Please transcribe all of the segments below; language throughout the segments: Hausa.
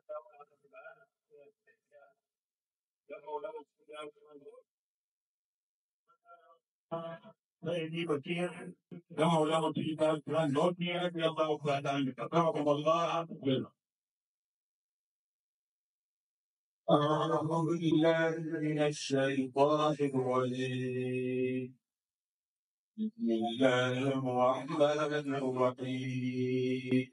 سيدي بكير كما له تجد كان نوتي رضي الله تعالى عنك أكرمكم الله أعوذ بالله من الشيطان الرجيم بسم الله الرحمن الرحيم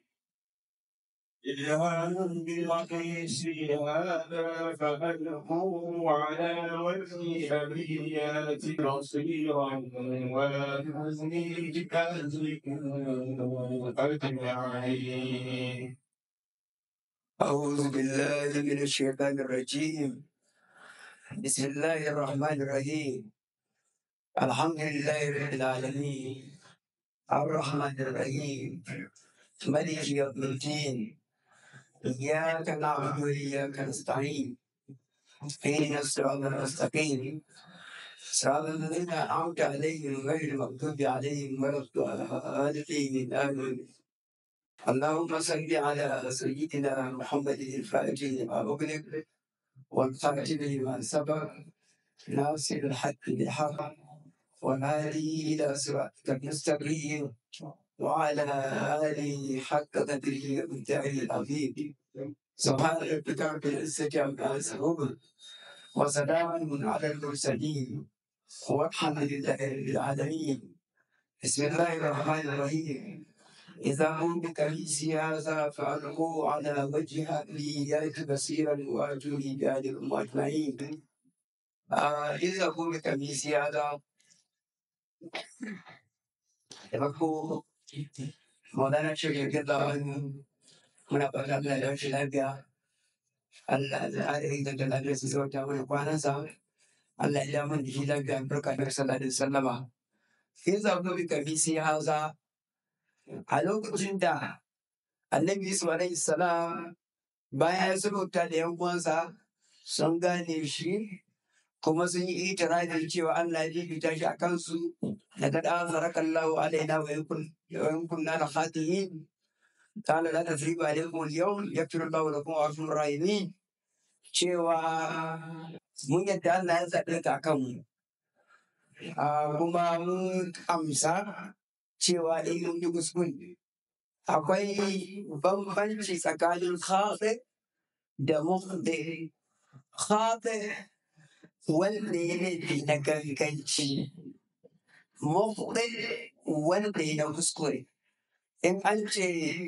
اذهب بقميص هذا فألقوه على وجه أبي يأت بصيرا وأتوني بأهلكم أجمعين أعوذ بالله من الشيطان الرجيم بسم الله الرحمن الرحيم الحمد لله رب العالمين الرحمن الرحيم ملك يوم الدين إياك نعبد وإياك نستعين اهدنا الصراط المستقيم صراط الذين أنعمت عليهم غير المغضوب عليهم ولا الضالين آمين اللهم صل على سيدنا محمد الفاتح لما أغلق والخاتم لما سبق ناصر الحق بالحق والهادي إلى صراطك المستقيم وعلى آله حق قدره ومتاعه العظيم سبحان ربك رب العزة عما يصفون وسلام على المرسلين والحمد لله رب العالمين بسم الله الرحمن الرحيم إذا هم بكريسي هذا فألقوا على وجه أبي يأتي بصيرا وأتوني بأهلكم أجمعين آه إذا هم بكريسي هذا يبقوا مولانا الشيخ رضي الله عنه muna fata Allah ya shi lafiya Allah ya inganta da lafiya su sauta mana kwanansa Allah ya mun da shi lafiya barka da sallallahu alaihi wasallama sai zaɓo bi kamisi haza a lokacin da annabi Yusuf alaihi salam bayan ya sulhuta da yan uwansa sun gane shi kuma sun yi itirafin cewa Allah ya fita shi a kansu daga da zarakallahu alaina wa yankun na da khatihin قال لا تثريب عليكم اليوم يغفر الله لكم ويغفر الراحمين cewa mun yadda Allah ya zaɓe ka kanmu kuma mun amsa cewa in mun yi kuskure akwai bambanci tsakanin khaɗe da muhde khaɗe wanda ya laifi na ganganci muhde wanda ya na kuskure in an ce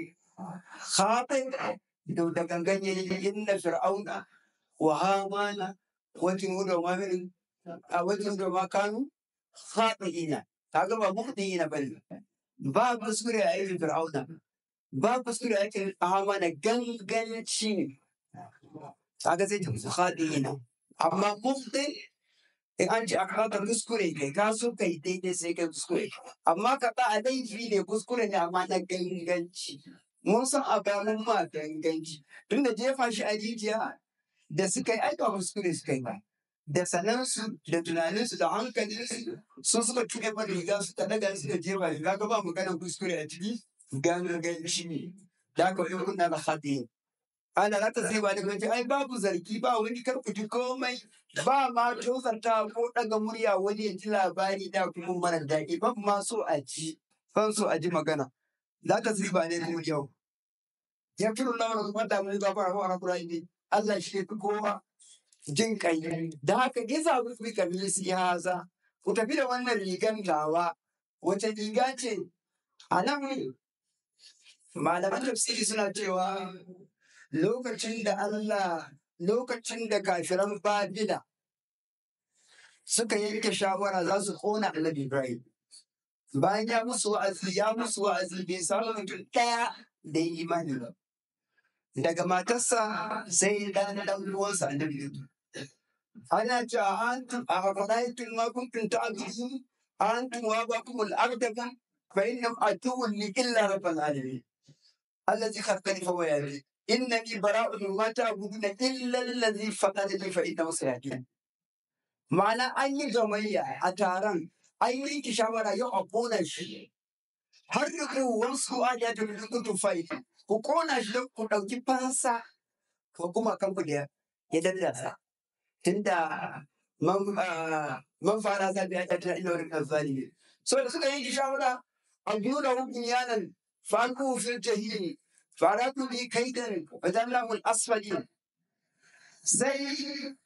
khaɗe da gangan ya yi inna fir'auna wa hamana wajen da mamirin a wajen da makanu khaɗi'ina kaga ba muhdi'ina bane ba kuskure a aikin fir'auna ba kuskure a aikin hamana ganganci ne kaga zai tafi khaɗi'ina amma muhdi in an ce aka ka kuskure kai ka so kai daidai sai kai kuskure amma ka ba a laifi ne kuskure ne amma na ganganci mun san a bayan ma ganganci tunda jefa shi a rijiya da suka yi aika kuskure suka yi ba da sanansu da tunaninsu da hankalinsu su suka tuɗe ba riga su ta daga suka jefa shi kaga ba maganar kuskure a ciki ganganci ne da aka yi kunna da haɗe ana za ta sai ba da ganci ai babu zargi ba wani karkuci komai ba ma tozarta ko ɗaga murya wani ya ji labari da kuma mara daɗi ban ma so a ji ban so a ji magana za ta sai ba ne kuma yau ya fi nuna mana kuma da mun gafara wa hakura ne Allah shi ya fi kowa jin kai da haka iza ku fi kamilisi haza ku tafi da wannan rigan tawa wace riga ce a nan malaman tafsiri suna cewa lokacin da Allah lokacin da kafiran Babila suka yanke shawara za su kona Annabi Ibrahim bayan ya musu wa'azi ya musu wa'azi bai samu mutum ɗaya da ya imani ba daga matarsa sai dan dan uwansa Annabi Lut ana cewa antum a faraitum ma kuntum ta'budun antum wa bakumul ardaba fa innam atuwun li illa rabbil alamin الذي خلقني فهو يهدي إنني براء مما تعبدون إلا الذي فقدني فإنه سيهدين ma'ana an yi gamayya a taron an yi yanke shawara yau a kona shi har da wasu a da ta kutu fai ku kona shi don ku ɗauki fansa ko kuma kan ku da ya dallasa tunda man ah, man fara zabi a tattara ila wani kan zalimi so da suka yi shawara a biyu da hukun yanan faku fil jahili faratu bi kaidan fadallahu al-asfali sai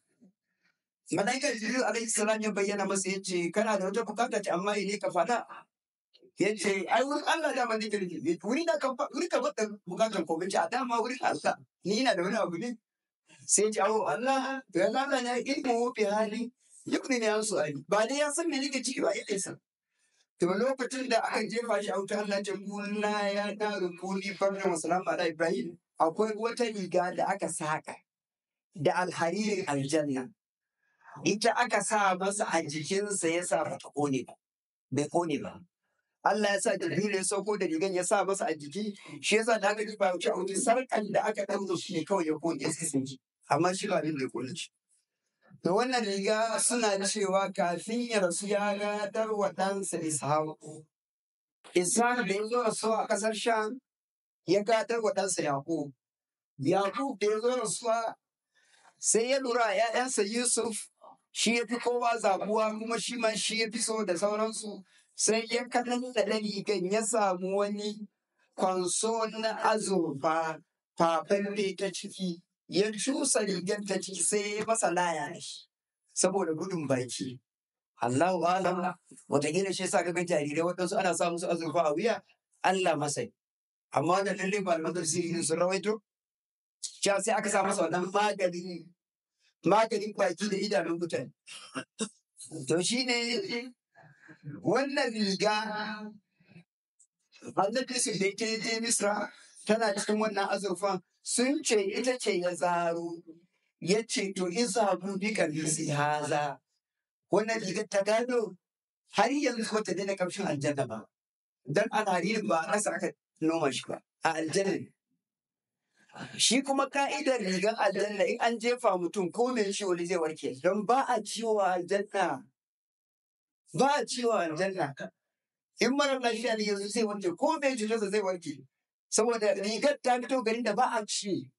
malaikar jibril alaihi salam ya bayyana masa yace kana da wata bukata ce amma ne ka fada yace ai wurin Allah da man dake rike wuri da ka wuri ka bada bukatar ko bace a dama wurin Allah ni ina da wani abu ne sai ya ce awo Allah to ya Allah ne ilmu bi hali yukni ne an su ali ba dai ya san me nake ciki ba ya isa to lokacin da aka jefa shi a wuta Allah ce kunna ya daru kuni farna wa salamu ala ibrahim akwai wata riga da aka saka da alharirin aljanna ita aka sa masa a jikinsa ya sa bata kone ba bai kone ba Allah ya sa Jibril ya sauko da rigan ya sa masa a jiki shi yasa da aka ji ba wuce a wuce sarkan da aka ɗaura shi ne kawai ya kone ya kasance amma shi ba abin da ya kone shi da wannan riga suna cewa kafin ya rasu ya gadar wa ɗansa Ishaku. Ishaq da ya zo rasuwa a ƙasar Sham ya gadar wa ɗansa Yaƙub. Yaƙub da ya zo rasuwa sai ya lura a ‘ya'yansa Yusuf shi ya fi kowa zabuwa kuma shi ma shi ya fi so da sauransu sai ya kanan da rigan ya samu wani kwanso na azurfa fafalle ta ciki ya cusa rigar ta ciki sai ya masa laya da shi saboda gudun baki Allahu alam wataƙila shi sa kaga jarirai waɗansu ana sa musu azurfa a wuya Allah masai amma da lalle ba da sirri sun rawaito cewa sai aka sa masa wannan magani maganin baki da idanun mutane to shine wannan riga annabi su da yake je misra tana cikin wannan azurfan sun ce ita ce ya zaro ya ce to in samu bi kamisi haza wannan rigar ta gado har yanzu ba ta daina kamshin aljanna ba dan alharirin ba a ƙasa aka noma shi ba a aljanna ne shi kuma ka'idar rigar aljanna in an jefa mutum ko mai ciwo ne zai warke don ba a ciwo a aljanna ba a ciwo a aljanna in mara lafiya ne yanzu zai warke ko mai cutarsa zai warke saboda rigar ta fito garin da ba a ci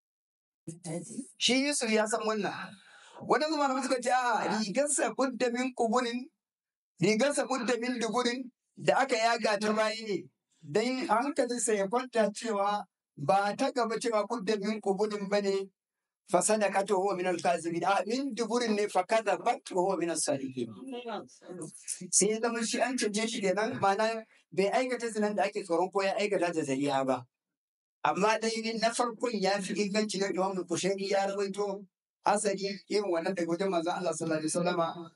shi Yusuf ya san wannan wadansu malamai suka ce a rigarsa budda min kuburin rigarsa budda min duburin da aka yaga ta bayi ne dan hankalinsa ya kwanta cewa ba ta gaba cewa budda min kuburin bane fasada ka to huwa min al-kazibin a min duburin ne fa kaza bat wa huwa min as-sadiqin sai ya zama shi an canje shi kenan ma'ana bai aikata zinan da ake tsoron ko ya aikata da zariya ba amma dai na farkon ya fi inganci na Imam Bukhari ya rawaito asali irin wannan daga wajen manzon Allah sallallahu alaihi wasallama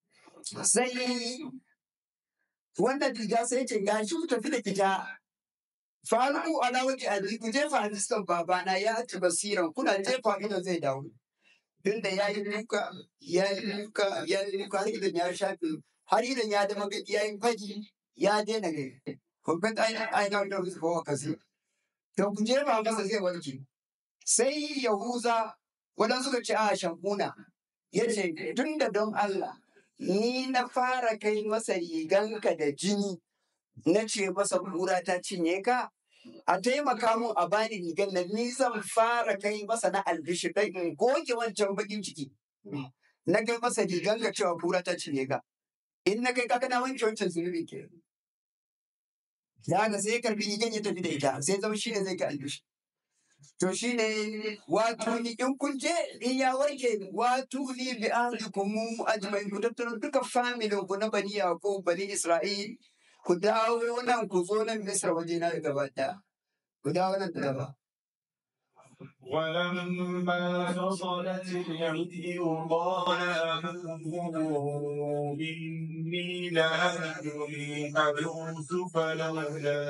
sai wannan riga sai ce ga shi ku tafi da ita faru ala waje a ku jefa hadisan babana ya ci basiran kuna jefa ido zai dawo tunda ya yi duka ya yi duka ya yi duka har idan ya shafe har idan ya dama ya yi faji ya daina gari hukun ainihin da wasu kowa kasi to ku jefa masa zai warke sai yahuza waɗansu suka ce a shankuna ya ce tun da don Allah ni na fara kai masa riganka da jini na ce masa kura ta cinye ka a taimaka mun a bani rigan nan ni zan fara kai masa na albishi kai in goge wancan bakin ciki na kai masa riganka cewa kura ta cinye ka in na kai ka kana wanke wancan zunubi ke da haka sai ya karbi rigan ya tafi da ita sai zama shi ne zai ka albishi To shi ne wato ni in kun je in ya warke wato ni bi ahlikum ajma'in ku tattaro duka familin ku na bani Yaqub bani Isra'il ku dawo nan ku zo nan Misra waje na gaba ɗaya. Ku dawo nan da gaba. ولما فصلت العير قال أبوه إني لأجد ريح يوسف لولا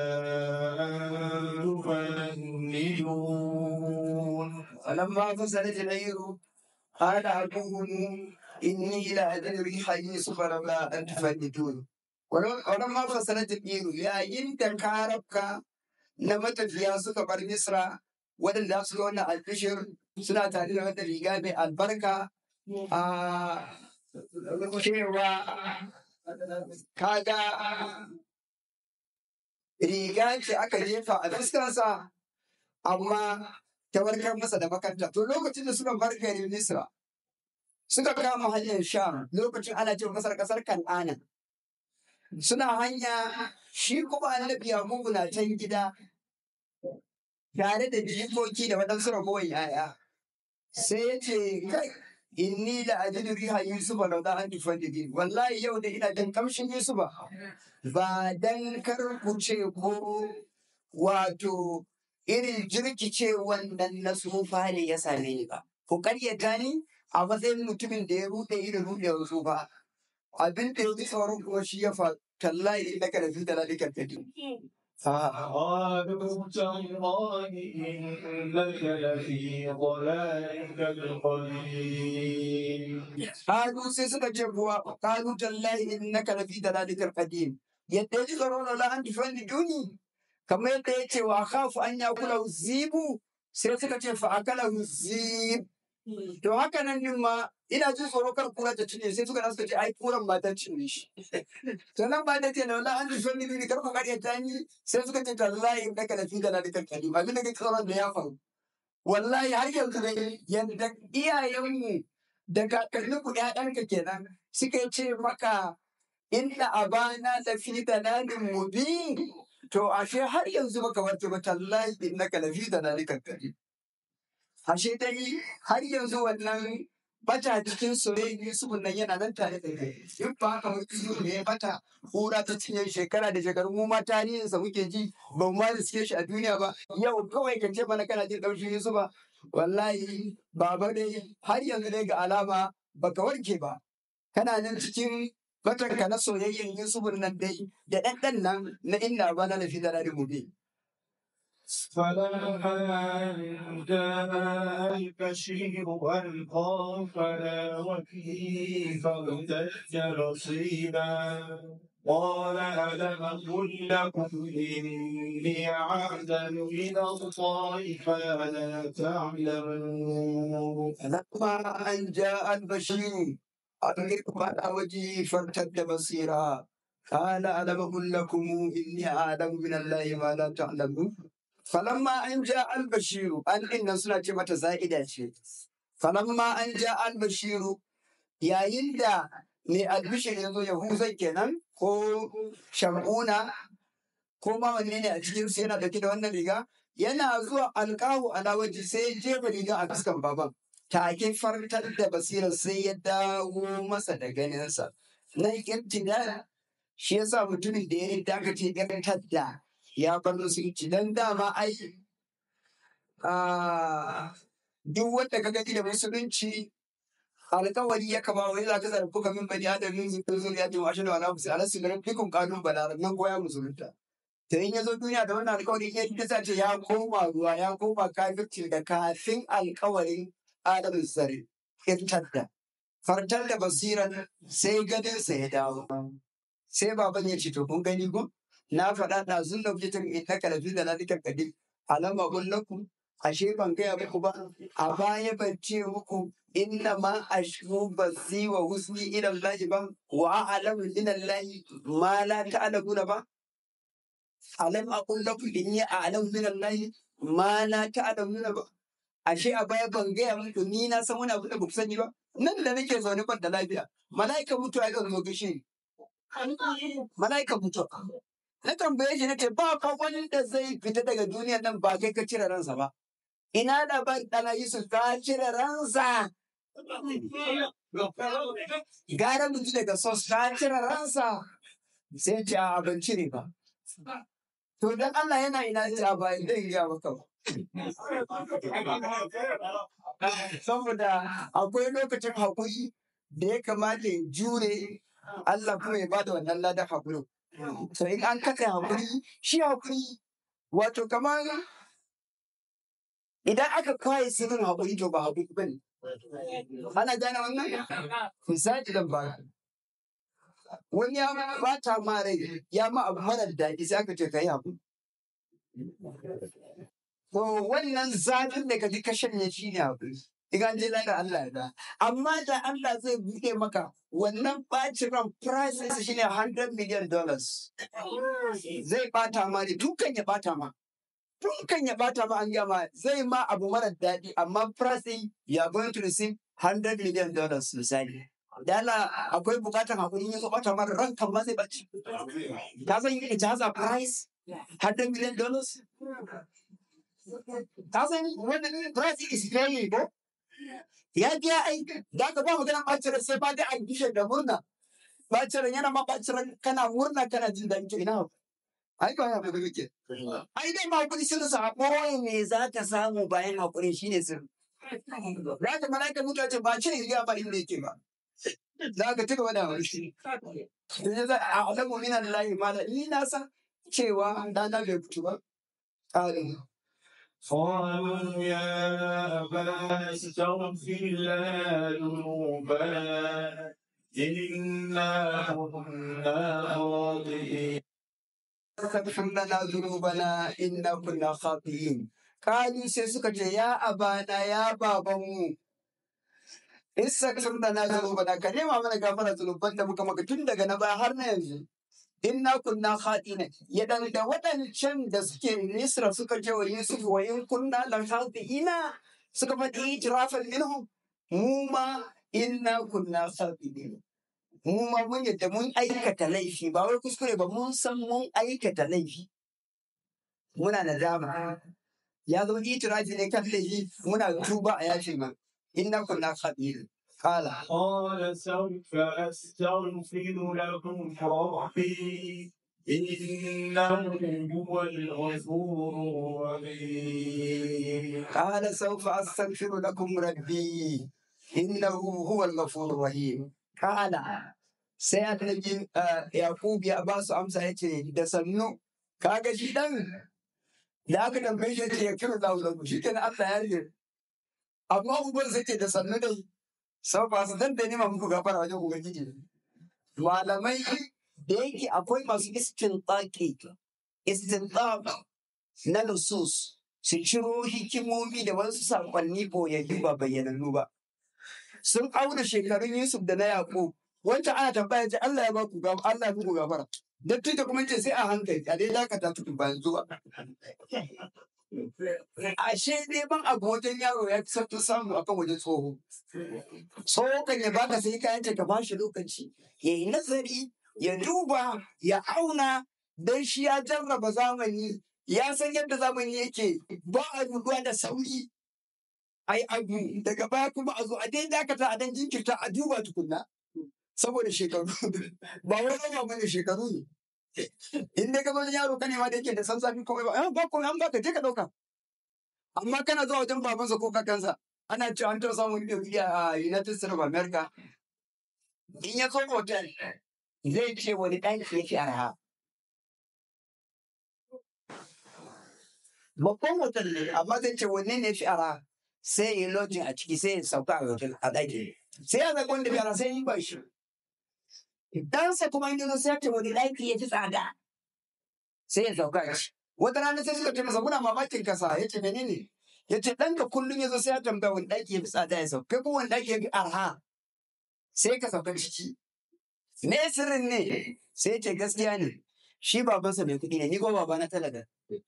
أن تفندون فلما فصلت العير قال أبوهم إني لأجد ريح يوسف لولا أن تفندون. ولما فصلت العير يا إنت كاربك na matafiya suka bar Misra waɗanda su ga wannan albishir suna tare da wata riga mai albarka a cewa kaga riga ce aka jefa a fuskarsa amma ta warkar masa da makanta to lokacin da suka bar garin Misra suka kama hanyar Sham lokacin ana ce kasar kasar Kan'ana suna hanya shi kuma annabi Yakubu na can gida tare da jikoki da waɗansu ragowar yaya sai ya ce kai inni la ajidu riha yusufa law da an tufandidi wallahi yau da ina jin kamshin yusufa ba dan kar ku ce ko wato irin jirkice wannan na tsufa ne ya same ni ba ku karyata ni a matsayin mutumin da ya rude irin rudewar tsufa abin da ya fi sauran kuma shi ya fa tallahi innaka lafi dalalika kadim قالوا تالله إنك لفي ضلالك القديم Kalu sai suka ce kuwa kalu tallahi innaka lafi dalalikal qadim yadda ji tsaro la an tufani duni kamar yadda ya ce wa khafu an yakula zibu sai suka ce fa akala zib to haka nan din ma ina jin tsoro kar kura ta cinye sai suka suka ce ai kuran ma ta cinye shi to nan ba ta ce na la an tufani duni kar ku kariya ta ni sai suka ce tallahi innaka lafi dalalikal qadim abin da kake tsoron da ya faru wallahi har yanzu dai yadda iyayenmu da kakanninku ‘ya'yanka kenan suka ce maka inna abana la fi dalalin mubin to ashe har yanzu baka warke ba tallahi innaka la fi dalalin kakkari ashe dai har yanzu wannan bata cikin soyayyen Yusuf nan yana nan tare da kai in ba haka wani Yusuf ne ya bata kura ta cinye shekara da shekaru mu ma tarihinsa muke ji ba mu ma riske shi a duniya ba yau kawai ka ce mana kana jin ɗaushin Yusuf ba wallahi baba dai har yanzu dai ga alama baka warke ba kana nan cikin batanka na soyayyen Yusuf nan dai da ɗanɗan nan na inna ba na lafi da rari gobe. فلما جاء البشير والقى فلا وكيف ارتج رصيدا قال ألم أقل لكم إني أعلم من الله فلا تعلمون فلما أن جاء البشير أدرك على وجهه فارتد بصيرا قال ألم أقل لكم إني أعلم من الله ما لا تعلمون فلما أن جاء البشير أن إن سنة متى زائدة شيء فلما أن جاء البشير يا يندا ne albishir ya zo yahuza kenan ko shamuna ko ma wanne ne a cikin su yana dauke da wannan riga yana zuwa alƙahu ala waje sai ya jefa riga a fuskan baban take fartar da basirar sai ya dawo masa da ganinsa na irtida shi yasa mutumin da ya yi dakace irtar da ya bar musulunci dan dama ai ah, duk wanda ka gani da musulunci alkawari ya kama wai za ka zarfi ka min bani adam yin zikin zuriya jin washe da wala musu ala su garin fikun kanun bala nan goya musulunta to in ya zo duniya da wannan alkawari ya ta sace ya koma ruwa ya koma kafirci da kafin alkawarin adamin sare irtar da fartar da basiran sai ganinsa ya dawo sai baban ya ce to kun gani ko na faɗa da zun da fitar ita kalafi da lalikan kadir alama kullakum ashe ban gaya muku ba a baya ban ce muku inna ma ashku basi wa husni ila Allah ba wa a'lamu min Allah ma la ta'lamuna ba alam aqul lakum inni a'lamu min Allah ma la ta'lamuna ba ashe a baya ban gaya muku ni na san wani abu da ba ku sani ba nan da nake zaune ban da lafiya mala'ika mutuwa ya zo gaishe ni mala'ika mutuwa na tambaye shi nace ba fa wani da zai fita daga duniyar nan ba kai ka cire ransa ba ina da ban dana Yusuf ka cire ransa gara mutu daga sos ka cire ransa sai ce a ban cire ba to dan Allah yana ina ce a ba zai iya maka ba saboda akwai lokacin hakuri da ya kamata ya jure Allah kuma ya bada wannan ladan hakuri to in an kasa hakuri shi hakuri wato kamar idan aka kwaye sirrin hakuri to ba hakuri bane ana gane wannan misali dan ba wani ya bata ma rai ya ma abu mara daɗi sai aka ce ka yi hakuri to wannan zafin da ka ji ka shanye shi ne hakuri Igan je da Allah ya da. Amma da Allah zai buɗe maka wannan ɓacin ran price ɗinsa shine 100 million dollars. Zai ɓata ma ne dukan ya ɓata ma. tun kan ya bata ma an gama zai ma abu mara daɗi amma price ɗin you are going to receive 100 million dollars misali da Allah akwai bukatan hakuri in ya zo bata mara ran kan ma zai baci ka san it has a price 100 million dollars ka san wannan price is very ko ya biya ai da ka ba magana bacin rai sai ba da an gishe da murna bacin rai yana ma bacin rai kana murna kana jin daɗi to ina ai ba ya bugu ke ai dai ma kudi sun sa ɓoye me za ka samu bayan hakuri shine sirri za ka malaika mutuwa ce ba ce ya ba inda yake ba za ka ci gaba da wani da ya za a alamu minan layi mala ni na san cewa dana bai fito ba ƙarin قالوا يا أبانا استغفر لنا ذنوبنا إنا كنا خاطئين استغفر لنا ذنوبنا إنا كنا خاطئين قالوا sai suka ce ya abana ya babanmu istaghfir lana dhunubana ka nema mana gafara zunuban da muka maka tun daga na baya har na yanzu inna kunna khatina ya dan da waɗancan da suke Misra suka ce wa Yusuf wa in kunna la khatina suka faɗi itirafan minhum mu ma inna kunna khatina mu ma mun yadda mun aikata laifi ba wai kuskure ba mun san mun aikata laifi muna nadama ya zama itirafi ne kan laifi muna tuba a yashi ma inna kunna khatina qala قال سوف أستغفر لكم ربي إنه هو الغفور الرحيم قال سوف أستغفر لكم ربي إنه هو الغفور الرحيم قال sai annabi Yakub ya ba su amsa ya ce da sannu kaga shi dan da aka tambaye shi ya ce ya kira da ulangu shi kenan Allah ya rige amma uban sai ce da sannu dai sau ba su dan da nema muku gafara wajen ubangiji malamai da yake akwai masu istinqaqi istinqaq na nusus su ciro hikimomi da wasu saƙonni boyayyu ba bayyanannu ba. Sun auna shekarun Yusuf da na Yaƙub. Wancan ana tambaya ce Allah ya baku gafara, Allah ya muku gafara. Dattijo kuma ce sai a hankali, a dai dakata tukun ba yanzu ba. Ashe neman abu wajen yaro ya fi sauƙin samu akan wajen tsoho. Tsoho kan ya baka sai kayan ka ba shi lokaci, ya yi nazari, ya duba, ya auna, don shi ya jarraba zamani ya san yadda zamani yake ba a rubuwa da sauri ai abu daga baya kuma a zo a dai dakata a dan jinkirta a duba tukunna saboda shekaru ba wai ba bane shekaru ne in dai ka zo yaro ka nema da yake da san zafi komai ba eh, ba komai an baka je ka dauka amma kana zuwa wajen babansa ko kakansa ana cewa an taɓa samun wani mai a United States of America in ya zo hotel zai ce wani ɗaki yake arha babban hotel ne amma zai ce wanne ne fi ara sai ya yi lodging a ciki sai ya sauka a hotel a ɗaki sai ya zaɓi wanda fi ara sai ya yi ba shi ɗansa kuma in yanzu sai ya ce wani ɗaki ya fi tsada sai ya sauka a ciki wata rana sai suka ce masa muna mamakin kasa ya ce menene ya ce ɗanka kullum ya zo sai ya tambaya wani ɗaki ya fi tsada ya sauka kai kuma wani ɗaki ya fi arha sai ka sauka ciki me sirrin ne sai ya ce gaskiya ne shi babansa mai kuɗi ne ni ko babana talaka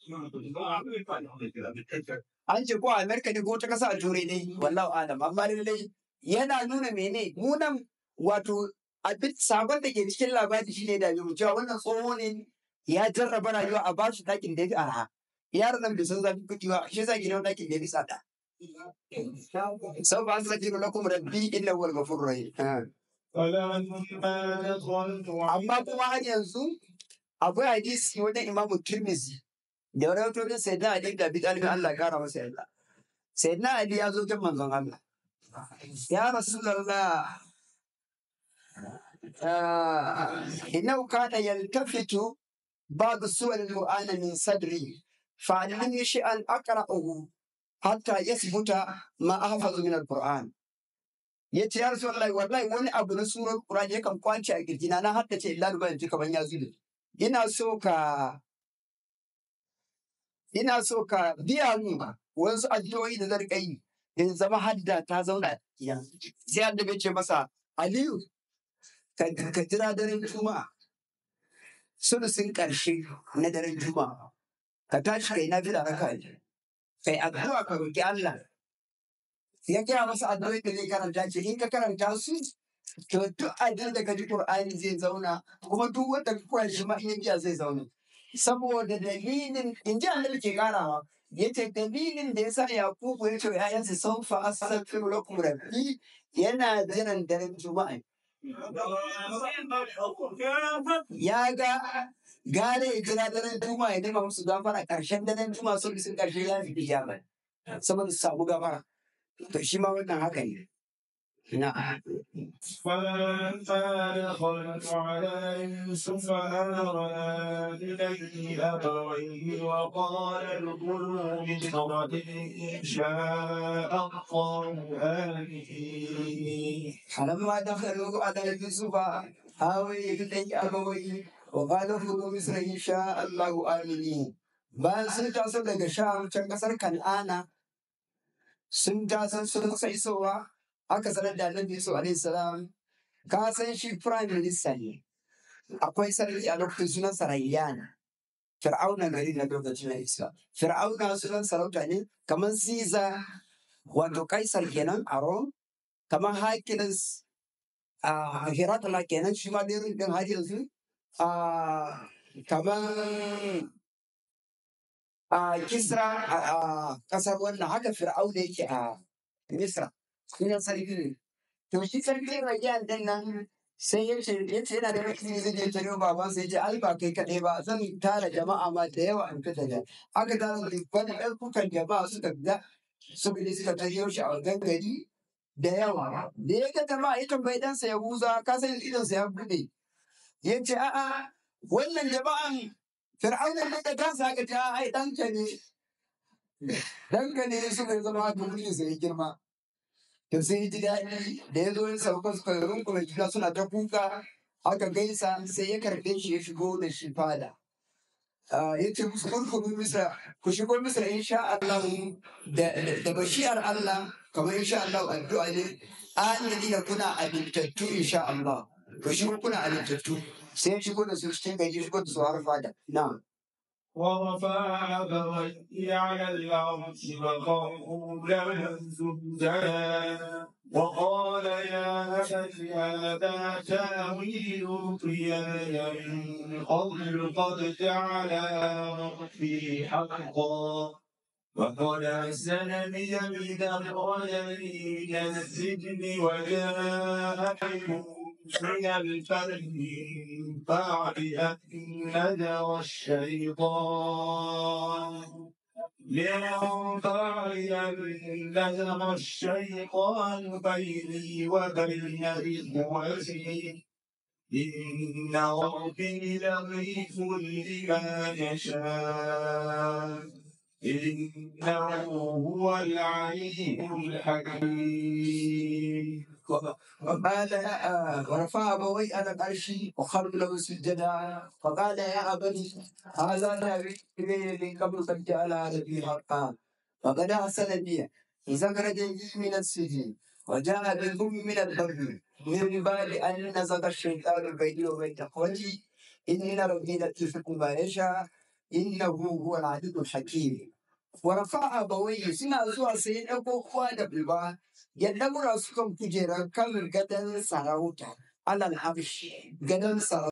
an ce ko a Amerika ne ko ta kasa a turai ne wallahu alam amma lallai yana nuna mene mu nan wato abin sabon da ke cikin labari shine da mu cewa wannan tsoho ne ya jarraba rayuwa a ba shi ɗakin da ya fi arha yaron nan bai san zafi kuɗi ba shi yasa gidan ɗakin da ya fi tsada sau ba su sake lakum rabbi inna wal ghafurur rahim فلما دخلت amma kuma har yanzu akwai hadisi wajen imamu tirmizi da wani wato da sai na ali da bi talibin Allah ya kara masa yarda sai na ali ya zo kan manzon Allah ya rasulullah ah, innahu kana yaltafitu ba'd suwar al-qur'an min sadri fa'allimni shay'an aqra'uhu hatta yasbuta ma ahfazu min al-qur'an yace ya rasulullah wallahi wani abu na surar qur'an yakan kwance a kirjina na haddace illa ban ji kaman ya zube ina so ka ina so ka biya mu wasu addu'o'i da zan riƙa yi in zama hadda ta zauna a cikina. sai annabi ya ce masa aliyu ka ka jira daren juma'a sulusin ƙarshe na daren juma'a ka tashi kai nafila raka biyu kai addu'a ka roki Allah ya kira masa addu'o'i da zai karanta ce in ka karanta su to duk abin da ka ji Qur'ani zai zauna kuma duk wanda ka koya shi ma in ya biya zai zauna saboda dalilin in ji annabi ke karawa yace dalilin da yasa Yakubu ya ce wa ƴaƴansa saufa astaghfiru lakum rabbi yana jiran daren juma'a ya ga gare ya jira daren juma'a ya nema musu gafara ƙarshen daren juma'a sun sun ƙarshe ya fi ijaba saboda su samu gafara to shi ma wannan haka ne na'am فلما دخلت على يوسف آوى إليه أبويه وقال ادخلوا مصر إن شاء الله آمنين فلما دخلوا على يوسف آوي إليه أبويه وقال ادخلوا مصر إن شاء الله آمنين bayan sun taso daga sham can kasar kan'ana sun taso sun kusa isowa aka sanar da annabi yusuf alaihi salam ka san shi prime minister ne akwai sarki a lokacin sunan sarayyan fir'auna gari na lokacin na isa fir'auna sunan sarauta ne kamar caesar wato kaisar kenan a rome kamar Hercules a Herakla kenan shi ma dai din har yanzu a kamar a Kisra a kasar wannan haka Fir'auna yake a Misra sunan sarki ne to shi sarki Rayyan din nan sai ya ce ya ce yana da rikici zai je tare baban sai ya ce ai ba kai kaɗai ba zan tara jama'a ma da yawa in fita da aka tara dubban ɗaukukan jama'a suka fita suka je suka tariyo shi a wajen gari da yawa da ya ga jama'a ya tambayi ɗansa ya huza ka san idonsa ya buɗe ya ce a'a wannan jama'an fir'aunan ne da kansa aka ce a'a ai ɗanka ne ɗanka ne suka zama haka mulkin sa ya girma to sai ya ji daɗi da ya zo ya sauka suka rungume juna suna ta kuka aka gaisa sai ya karɓe shi ya shigo da shi fada ya ce musu kurkuru misra ku shigo misra insha Allah da da bashiyar Allah kamar insha Allah addu'a ne amini da kuna amintattu insha Allah ku shigo kuna amintattu sai ya shigo da su cikin gari ya shigo da su har fada na'am ورفع أبويه على العرش وقروا له سجدا وقال يا أبت هذا تأويل رؤياي من قبل قد جعلها ربي حقا وقد أحسنني إذا أخرجني من السجن وجاء بكم من الفرد من بعد أن نزغ الشيطان من بعد أن نزغ الشيطان بيني وبين إخوتي إن ربي لطيف لما يشاء إنه هو العليم الحكيم وقال آه، ورفع أبوي على العرش وخروا له سجدا فقال يا أبت هذا تأويل من قبل قد جعل ربي حقا وقد أحسن بي إذا خرجني من السجن وجاء بالهم من البر من بعد أن نزغ الشيطان بيني وبين إخوتي إن ربي لطيف ما يشاء إنه هو العزيز الحكيم ورفع أبويه سنا زوا سيدنا كوكوا دبلبا ya ɗaura su kan kujerar kan gadon sarauta alal habshi gadon sarauta